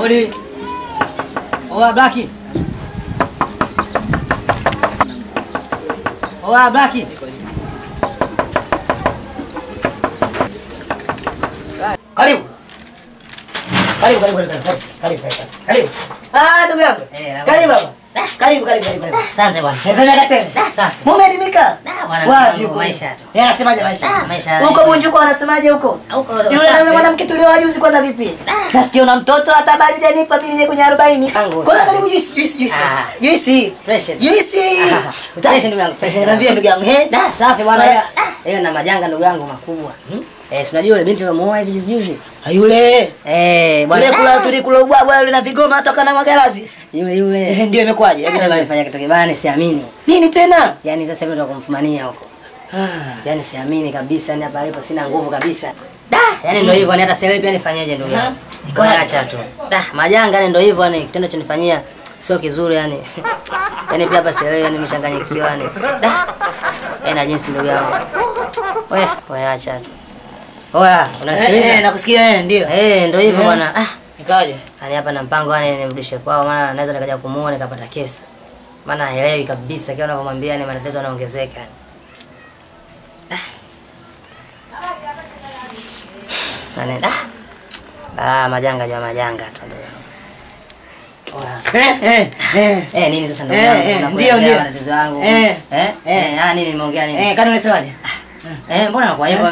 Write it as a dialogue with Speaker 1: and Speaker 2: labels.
Speaker 1: Odi. Oa Blaki. Oa Blaki.
Speaker 2: Karibu. Karibu, karibu, karibu, karibu, karibu, karibu. Karibu. Ah, ndugu yangu.
Speaker 1: Eh,
Speaker 2: Karibu baba. Karibu, karibu, karibu, karibu.
Speaker 1: Asante bwana.
Speaker 2: Nasema tena.
Speaker 1: Safi.
Speaker 2: Mumeelimika?
Speaker 1: Ah, bwana,
Speaker 2: Wapi
Speaker 1: mwanangu,
Speaker 2: huko?
Speaker 1: maisha tu.
Speaker 2: Eh, anasemaje maisha?
Speaker 1: Ah, maisha.
Speaker 2: Huko Bunjuko wanasemaje huko?
Speaker 1: Huko
Speaker 2: Yule
Speaker 1: safi.
Speaker 2: yule mwanamke tulioa juzi kwanza vipi?
Speaker 1: Ah.
Speaker 2: Nasikia una mtoto hata baridi anipa mimi nije kwenye 40.
Speaker 1: Tangu
Speaker 2: Kwanza
Speaker 1: safi.
Speaker 2: karibu juice, juice, juice.
Speaker 1: Ah.
Speaker 2: Juice.
Speaker 1: Fresh.
Speaker 2: Juice.
Speaker 1: Ah, fresh ndugu yangu, fresh.
Speaker 2: Eh, Niambie ndugu yangu, eh?
Speaker 1: Da, safi bwana.
Speaker 2: Ah.
Speaker 1: ila- ah, Hiyo na majanga ndugu yangu makubwa. Eh, si unajua yule binti ulimuoa hivi juzi juzi?
Speaker 2: Ah, Yule.
Speaker 1: Eh,
Speaker 2: Yule
Speaker 1: bwana.
Speaker 2: kula tulikula ubwabwa yule na vigoma toka na magarazi.
Speaker 1: Yule
Speaker 2: Eh,
Speaker 1: yule.
Speaker 2: Ndio imekwaje? Hebu
Speaker 1: Yule
Speaker 2: niambie.
Speaker 1: alifanya kitu kibaya siamini.
Speaker 2: Nini tena?
Speaker 1: Yaani sasa hivi ndo kumfumania huko.
Speaker 2: Ah.
Speaker 1: Yaani siamini kabisa, ni hapa alipo sina nguvu kabisa. Da, yaani ndio hivyo, ni hata selewi pia nifanyeje ndugu yangu.
Speaker 2: Aha.
Speaker 1: Acha tu. Da, majanga yani ndio hivyo yani kitendo chonifanyia sio kizuri yani. Yaani pia hapa selewi yani nimechanganyikiwa yani. Da. Yaani jinsi ndugu yangu. Wewe, wewe acha tu. Oya,
Speaker 2: Eh, eh,
Speaker 1: unasikiliza?
Speaker 2: nakusikia eh, ndio.
Speaker 1: Eh, ndio hivyo
Speaker 2: Eh.
Speaker 1: bwana. Ah,
Speaker 2: Ikaje?
Speaker 1: yani hapa na mpango yani nimrudishe kwao maana naweza nikaja kumuona nikapata kesi. Maana haelewi kabisa kila unavyomwambia ni matatizo yanaongezeka. Yaani ah. Ah, majanga ja majanga tu ndio. Oya.
Speaker 2: Eh, eh, eh.
Speaker 1: Eh, nini sasa ndugu
Speaker 2: Eh,
Speaker 1: yangu?
Speaker 2: eh,
Speaker 1: Unakuelezea
Speaker 2: ndio, ndio.
Speaker 1: matatizo yangu.
Speaker 2: Eh,
Speaker 1: Eh?
Speaker 2: eh.
Speaker 1: Eh, ah nini nimeongea nini?
Speaker 2: Eh, kani unasemaje?
Speaker 1: Eh, mbona kwa hivyo?